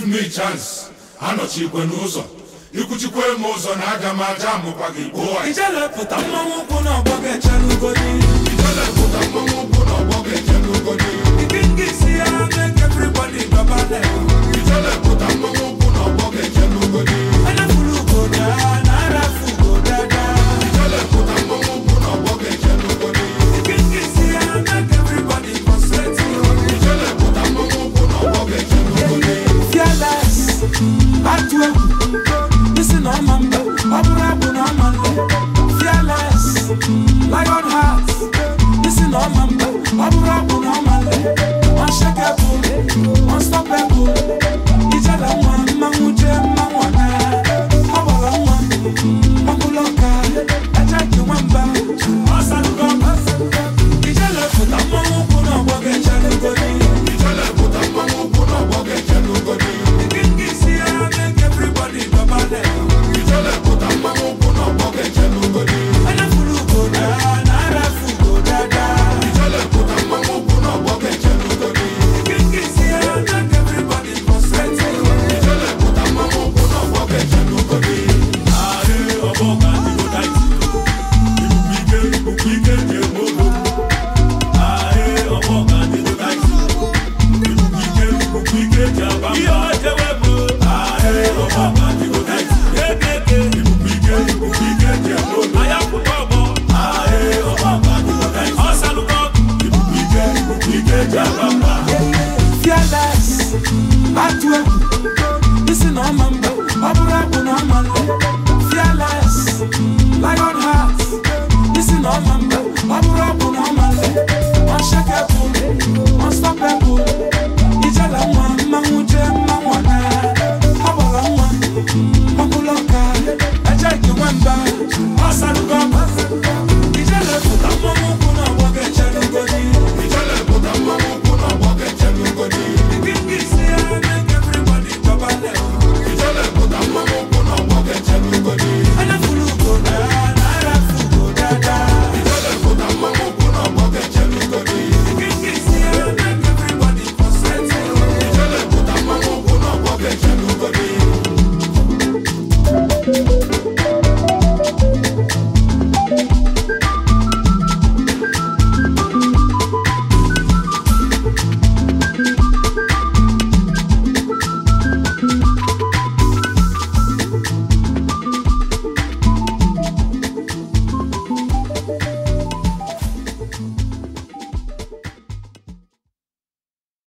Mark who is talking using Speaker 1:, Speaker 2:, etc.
Speaker 1: give me chance anọchikwe n'ụzọ ikwuchikwe m ụzọ na aga m aja amụkwa gị gbuo
Speaker 2: ijelepụta mmanwụ ụkwụ n'ọgbọ ga-echelugodi
Speaker 1: ijelepụta mmanwụ ụkwụ n'ọgbọ ga-eje n'ugodi
Speaker 2: ike nke isi ya make everybody dọbale
Speaker 1: ijelepụta mmanwụ ụkwụ n'ọgbọ ga-eje n'ugodi
Speaker 2: anafulu ugoda na arafu ugodada
Speaker 1: ijelepụta mmanwụ ụkwụ n'ọgbọ ga-eje n'ugodi
Speaker 2: ike nke isi ya make everybody concentrate
Speaker 1: ijelepụta mmanwụ ụkwụ n'ọgbọ ga-eje n'ugodi
Speaker 2: fearless atụ egwu isi na ọma mba ọ bụrụ abụ na ọma nle fearless lion heart isi na ọma mba ọ bụrụ abụ na ọma nle unshakable unstoppable ijele nwa mmanwụ jee mmanwụ ọna ọ gbara nwa ọbụla ọka eje nke nwamba ọsalugo ijele pụta mmanwụ ụkwụ na ọgbọ ga-echelugodi
Speaker 1: ijelepụta mmanwụ ụkwụ n'ọgbọ ga-eje n'ugodi ijelepụta mmanwụ ụkwụ n'ọgbọ ga-eje n'ugodi ijelepụta mmanwụ ụkwụ n'ọgbọ ga-eje n'ugodi ijelepụta mmanwụ ụkwụ n'ọgbọ ga-eje n'ugodi
Speaker 2: Fearless, atụ egwu, isi na ọma mba, ọ bụrụ abụ na ọma nle. Fearless, lion heart, isi na ọma mba, ọ bụrụ abụ na ọma nle. Unshakable, unstoppable,